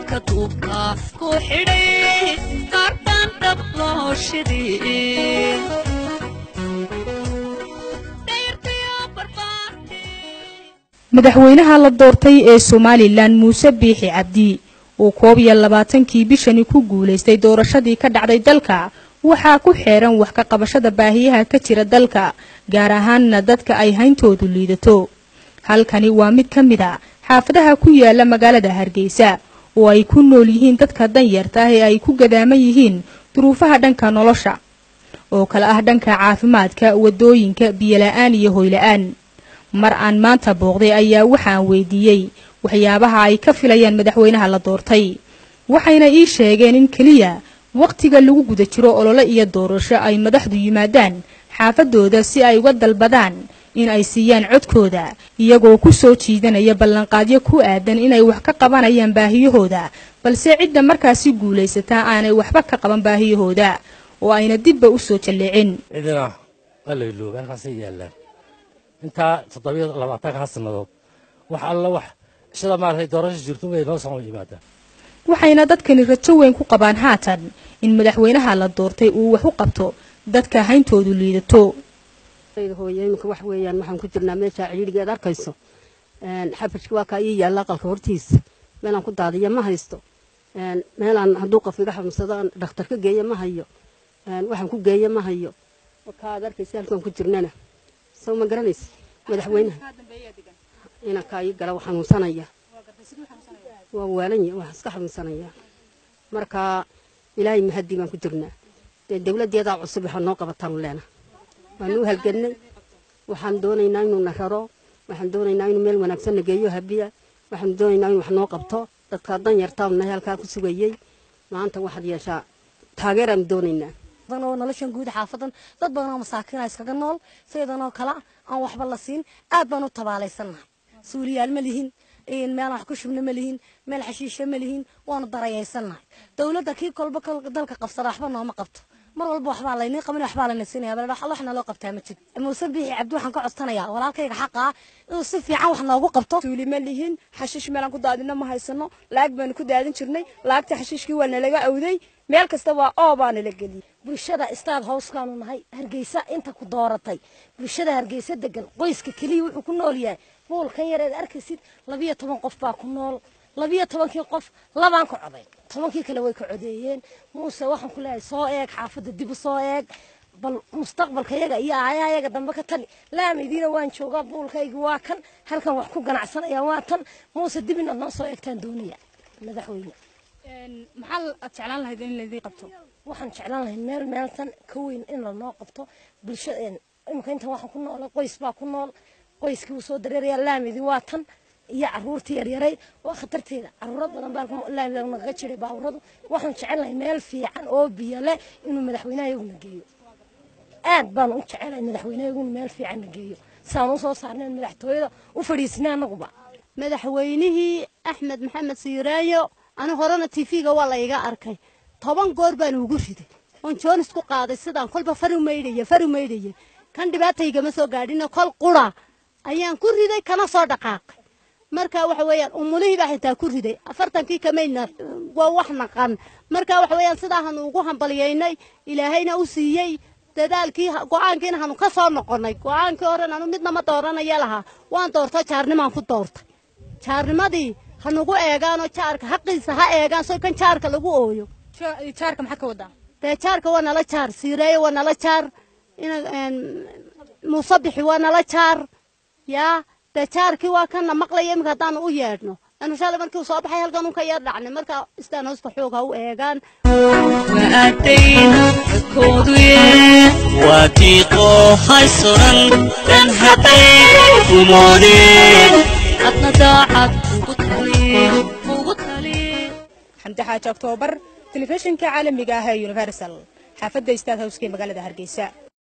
dahabka duubka ku xidhay qaardaan dhab loo shidin madaxweynaha la doortay ee somalilan muuse biixi cabdi uu koob iyo labaatankii bishani ku guulaystay doorashadii ka dhacday dalka waxaa ku xeeran wax ka qabashada baahiyaha ka jira dalka gaar ahaanna dadka ay hayntoodu liidato halkani waa mid ka mid a xaafadaha ku yaala magaalada hargeysa oo ay ku nool yihiin dadka danyarta ah ee ay ku gadaaman yihiin duruufaha dhanka nolosha oo kale ah dhanka caafimaadka wadooyinka biyola'aan iyo hoyla'aan mar aan maanta booqday ayaa waxaan weydiiyey waxyaabaha ay ka filayaan madaxweynaha la doortay waxayna ii sheegeen in keliya wakhtiga lagu guda jiro olole iyo doorasho ay madaxdu yimaadaan xaafadooda si ay uga dalbadaan in ay siiyaan codkooda iyagoo ku soo jiidanaya ballanqaadyo ku aadan inay wax ka qabanayaan baahiyahooda balse cidda markaasi guulaysataa aanay waxba ka qaban baahiyahooda oo ayna dibba u soo jalleecin cidina waa la ilooba halkaasay yaallaan intaa toddobiyo labaatanka sannadood wax alla wax shida maaragtay doorasho jirto way noo soo yimaadaan waxayna dadkani rajo weyn ku qabaan haatan in madaxweynaha la doortay uu wax u qabto dadka hayntoodu liidato hooye iminka wax weeyaan waxaan ku jirnaa meesha cidhiidhigeed arkayso xabajka waa kaa ii yaalla aqalka hortiisa meelaan ku daadiya ma haysto meelaan hadduu qof iga xanuunsado aan dhakhtar ka geeya ma hayo waxaan ku geeya ma hayo kaad arkaysa halkaan ku jirnana soo ma garanaysa madaxweynaha inankaa ii gala xanuunsanaya waa waalanya waa iska xanuunsanaya marka ilaahay mahadii baan ku jirnaa dee dawladdeedaa cusub waxaa noo qabataanu leena waanu u halgannay waxaan doonaynaa inuu na raro waxaan doonaynaa inuu meel wanaagsan na geeyo habiya waxaanu doonaynaa inuu wax noo qabto dadkaa dan yartaanu nahay halkaa ku sugayey maanta waxaad yeeshaa taageeraanu doonaynaa oo noloshan guud xaafadan dad badan oo masaakiina iskaga nool sidanoo kale aan waxba la siin aad baan u tabaalaysannahay suuliyaal ma lihin meel wax ku shubna ma lihin meel xashiisha ma lihin waanu darayaysannahay dowladda kii kolba dalka qabsada waxba nooma qabto mar walba waxbaa laynii qaban waxbaa layna siinaya bal waxna loo qabtaa ma jiro muuse biixi cabdi waxaan ka codsanayaa walaalkayga xaqa ah inuu si fiican wax noogu qabto suuli ma lihin xashiish meelaan ku daadina ma haysano laag baanu ku daadin jirnay laagta xashiishkii waa nalaga awday meel kasta waa oo baa nala geliyey bulshada istaad howskaanu nahay hargeysa inta ku dooratay bulshada hargeysa degan qoyska keliya wuxuu ku nool yahay buulkan yareed arkaysid labiyo toban qof baa ku nool labiyo tobankii qof labaan ka coday tobankii kale way ka codeeyeen muuse waxaan ku leeyahay soo eeg xaafadda dib u soo eeg bal mustaqbalka yaga iyo aayaha yaga dambe ka tali laamidiina waan joogaa buulkayga waa kan halkan wax ku ganacsanaya waa tan muuse dib inaad noo soo eegtaan doonaya madaxweyne maxaa aad jeclaan lahayd in laydii qabto waxaan jeclaan lahay meel meeltan ka weyn in lanoo qabto bulshada imika intan waxaan ku noolay qoys baa ku nool qoyskii wuu soo dareerayaa laamidii waa tan iyo caruurtii yaryaray waa khatarteeda caruuro badan baa laamida nagaga jiray baaburadu waxaan jecelahay meel fiican oo biyo leh inuu madaxweynaha iyaguna geeyo aad baan u jecelahay madaxweynaha iyaguna meel fiican na geeyo saan u soo saarneen madaxtooyada u fadhiisnay annaguba madaxweynihii axmed maxamed siiraayo ani horena tv-ga waa la iga arkay toban goor baan ugu riday oon joonis ku qaaday sidaan kolba fari maydhaya fari maydhaya kan dhibaataygama soo gaadhina kol qura ayaan ku riday kana soo dhaqaaqay marka waxa weeyaan umulihii baa xitaa ku riday afartankii kamayna waa wax naqan marka waxa weeyaan sidaahan ugu hambalyaynay ilaahayna u siiyey dadaalkii go-aankiina hanu ka soo noqonnay go-aankii horen anu midna ma dooranaya lahaa waan doorto jaarnimaan ku doortay jaarnimadii ha nagu eegaanoo jaarka xaqiisa ha eegaan so kan jaarka lagu ooyo jaarka maxaad ka wadaa dee jaarka waa nala jaar siireeyo waa nala jaar muusabixi waa nala jaar yaa dee jaarkii waa kana maqlaya iminka haddaanu u yeedhno anu shalay markii soo baxay halkan unka yar dhacnay marka istaan hoosta xoog ha u eegaan waa tiiqoo hay suran dan hadday umoodeen adna daacad ugu tali xamdi xaaji oktoobar telefishinka caalamiga ah ee universal xaafadda istaad howska ee magaalada hargeysa